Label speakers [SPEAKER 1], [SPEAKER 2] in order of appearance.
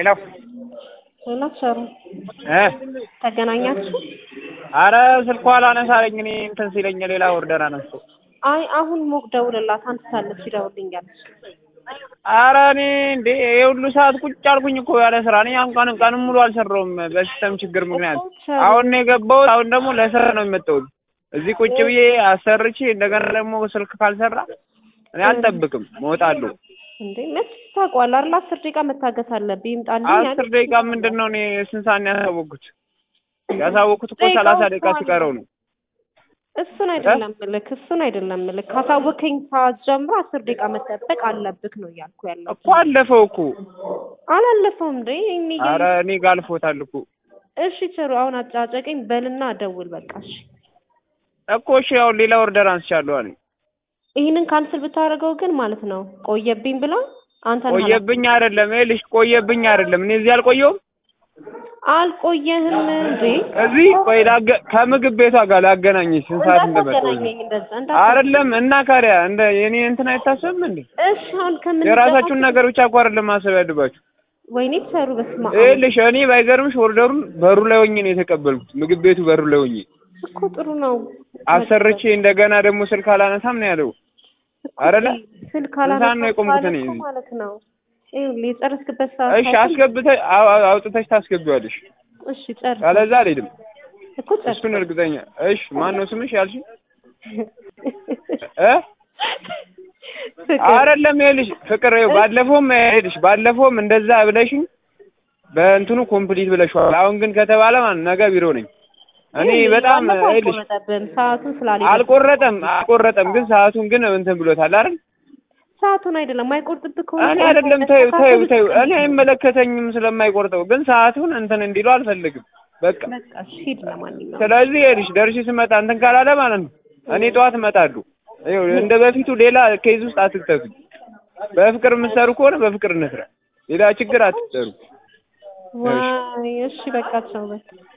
[SPEAKER 1] ሄሎ
[SPEAKER 2] ሄሎ ቸሩ
[SPEAKER 1] እ
[SPEAKER 2] ተገናኛችሁ?
[SPEAKER 1] አረ ስልኳ አላነሳለኝ እኔ እንትን ሲለኝ ሌላ ኦርደር አነሳሁ።
[SPEAKER 2] አይ አሁን ሞቅ ደውልላት አንስታለች ይደውልኛለች።
[SPEAKER 1] አረ እኔ እንዴ ይሄ ሁሉ ሰዓት ቁጭ አልኩኝ እኮ ያለ ስራ። እኔ አሁን ቀን ቀንም ሙሉ አልሰራሁም በሲስተም ችግር ምክንያት። አሁን ነው የገባሁት። አሁን ደግሞ ለስራ ነው የመጣሁት። እዚህ ቁጭ ብዬ አሰርቼ እንደገና ደግሞ ስልክ ካልሰራ እኔ አልጠብቅም፣ እወጣለሁ።
[SPEAKER 2] እንዴ መች ታውቀዋለህ አይደል? አስር ደቂቃ መታገስ አለብህ። ይምጣልኝ ያለ
[SPEAKER 1] አስር ደቂቃ ምንድን ነው? እኔ ስንት ሰዓት ነው ያሳወቅኩት? ያሳወቅኩት እኮ ሰላሳ ደቂቃ ሲቀረው ነው።
[SPEAKER 2] እሱን አይደለም ምልክ እሱን አይደለም ምልክ ካሳወከኝ ሰዓት ጀምሮ አስር ደቂቃ መጠበቅ አለብክ ነው እያልኩ ያለው።
[SPEAKER 1] እኮ አለፈው እኮ።
[SPEAKER 2] አላለፈውም እንዴ እኔ
[SPEAKER 1] አረ እኔ ጋር አልፎታል እኮ
[SPEAKER 2] እሺ ቸሩ አሁን አጫጨቀኝ በልና ደውል በቃ እሺ።
[SPEAKER 1] እኮ እሺ፣ ያው ሌላ ኦርደር አንስቻለሁ አለኝ።
[SPEAKER 2] ይህንን ካንስል ብታደርገው ግን ማለት ነው ቆየብኝ ብላ አንተ
[SPEAKER 1] ቆየብኝ አይደለም ይኸውልሽ፣ ቆየብኝ አይደለም። እኔ እዚህ አልቆየሁም።
[SPEAKER 2] አልቆየህም እንዴ?
[SPEAKER 1] እዚህ ቆይ ላገ ከምግብ ቤቷ ጋር ላገናኝሽ ስንት ሰዓት እንደመጣሁ
[SPEAKER 2] እንዳታገናኘኝ እንደዛ እንዳ
[SPEAKER 1] አይደለም። እና ካሪያ እንደ የኔ እንትን አይታሰብም እንዴ?
[SPEAKER 2] እሺ አሁን ከምን
[SPEAKER 1] የራሳችሁን ነገር ብቻ እኮ አይደለም ማሰብ ያለባችሁ።
[SPEAKER 2] ወይኔ ሰሩ በስማ
[SPEAKER 1] ይኸውልሽ እኔ ባይገርምሽ ኦርደሩን በሩ ላይ ሆኜ ነው የተቀበልኩት። ምግብ ቤቱ በሩ ላይ ሆኜ
[SPEAKER 2] እኮ ጥሩ ነው።
[SPEAKER 1] አሰርቼ እንደገና ደግሞ ስልክ አላነሳም ነው ያለው አይደለ?
[SPEAKER 2] ስልክ
[SPEAKER 1] ስንት ሰዓት ነው የቆምኩት እኔ
[SPEAKER 2] እኮ
[SPEAKER 1] እዚህ?
[SPEAKER 2] ማለት ነው። ይኸውልህ የጨረስክበት ሰዓት
[SPEAKER 1] እሺ አስገብተሽ አው- አው- አውጥተሽ ታስገቢዋለሽ።
[SPEAKER 2] እሺ ጨርስ
[SPEAKER 1] ካለዛ አልሄድም።
[SPEAKER 2] እኮ ጨርስ
[SPEAKER 1] እሱን እርግጠኛ። እሺ ማን ነው ስምሽ ያልሽ? እ አይደለም ይኸውልሽ ፍቅር ይኸው ባለፈውም ይኸውልሽ ባለፈውም እንደዛ ብለሽኝ በእንትኑ ኮምፕሊት ብለሽዋል። አሁን ግን ከተባለ ማለት ነገ ቢሮ ነኝ እኔ በጣም ይኸውልሽ
[SPEAKER 2] አልቆረጠብህም ሰዓቱን ስላልሄደ
[SPEAKER 1] አልቆረጠም አልቆረጠም ግን ሰዓቱን ግን እንትን ብሎታል አይደል?
[SPEAKER 2] ሰዓቱን አይደለም አይቆርጥብህ ከሆነ
[SPEAKER 1] እኔ አይደለም ተይው ተይው ተይው እኔ አይመለከተኝም ስለማይቆርጠው ግን ሰዓቱን እንትን እንዲሉ አልፈልግም በቃ
[SPEAKER 2] በቃ እሺ ሂድ ለማንኛውም
[SPEAKER 1] ስለዚህ ይኸውልሽ ደርሼ ስመጣ እንትን ካላለ ማለት ነው እኔ ጠዋት እመጣለሁ ይኸው እንደ በፊቱ ሌላ ኬዝ ውስጥ አትክተቱኝ በፍቅር የምትሰሩ ከሆነ በፍቅር እንስራ ሌላ ችግር አትሰሩ
[SPEAKER 2] ዋይ እሺ በቃ ቻው በቃ